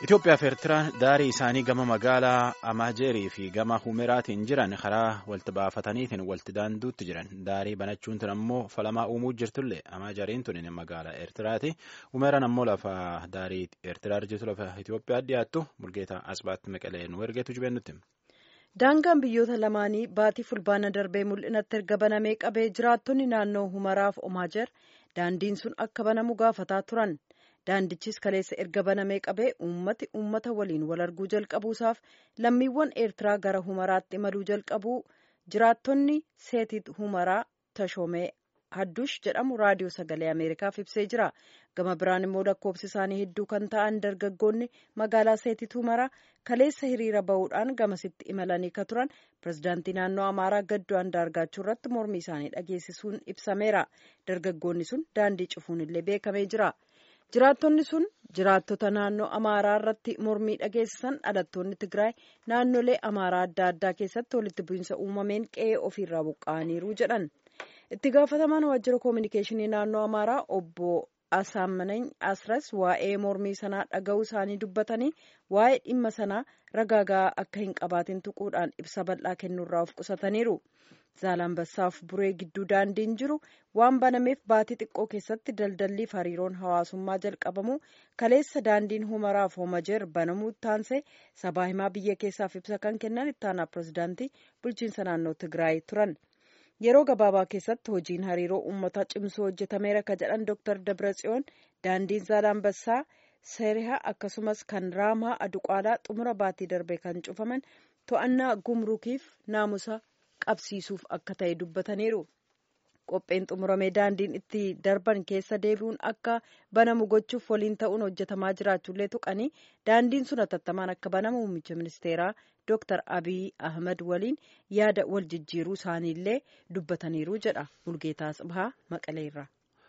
Itoophiyaa fi Eertiraan daarii isaanii gama magaalaa Amaajeerii fi gama Humeraatiin jiran karaa walti baafataniitiin walti daanduutti jiran. Daarii banachuun tun ammoo falamaa uumuu jirtullee Amaajariin tun magaalaa Eertiraati. Humeraan ammoo lafa daarii Eertiraa jirtu lafa Itoophiyaa dhiyaattu Mulgeetaa Asbaatti Maqalee nu ergeetu jibennutti. Daangaan biyyoota lamaanii baatii fulbaana darbee mul'inatti erga banamee qabee jiraattonni naannoo Humaraaf Omaajer daandiin sun akka banamu gaafataa turan. Daandichis kaleessa erga banamee qabee uummati uummata waliin wal arguu jalqabuusaaf lammiiwwan eertiraa gara humaraatti imaluu jalqabuu jiraattonni seetit humaraa tashoomee hadduush jedhamu raadiyoo sagalee ameerikaaf ibsee jira gama biraan immoo lakkoofsi isaanii hedduu kan ta'an dargaggoonni magaalaa seetit humaraa kaleessa hiriira bahuudhaan gamasitti imalanii ka turan pirezidaantii naannoo amaaraa gaddoo andaargaachuu irratti mormii isaanii dhageessisuun ibsameera dargaggoonni sun daandii cufuun illee beekamee jira. jiraattonni sun jiraattota naannoo amaaraa irratti mormii dhageessisan dhalattoonni tigraay naannolee amaaraa adda addaa keessatti walitti bu'iinsa uumameen qe'ee ofiirraa buqqa'aniiru jedhan itti gaafatamaan waajjira koominikeeshinii naannoo amaaraa obbo Asaamanany Asras waa'ee mormii sanaa dhaga'uu isaanii dubbatanii waa'ee dhimma sanaa ragaagaa akka hin qabaatin tuquudhaan ibsa bal'aa kennuurraa of qusataniiru. Zaalambassaaf buree gidduu daandiin jiru waan banameef baatii xiqqoo keessatti daldalliif hariiroon hawaasummaa jalqabamu kaleessa daandiin humaraaf homajeer banamuu taansee sabaa himaa biyya keessaaf ibsa kan kennan ittaanaa pirezidaantii bulchiinsa naannoo Tigraay turan. Yeroo gabaabaa keessatti hojiin hariiroo uummataa cimsuu hojjetameera ka jedhan Dr. Dabratsiyoon daandiin Zaalambassaa seerihaa akkasumas kan raamaa aduqaalaa xumura baatii darbee kan cufaman to'annaa gumrukiif naamusa qabsiisuuf akka ta'e dubbataniiru. Qopheen xumuramee daandiin itti darban keessa deebi'uun akka banamu gochuuf waliin ta'uun hojjetamaa jiraachuullee tuqanii daandiin sun hatattamaan akka banamu muummicha ministeeraa Dr. Abiy Ahmed waliin yaada wal jijjiiruu isaaniillee dubbataniiru jedha Mulgeetaa Tsibahaa Maqaleerra.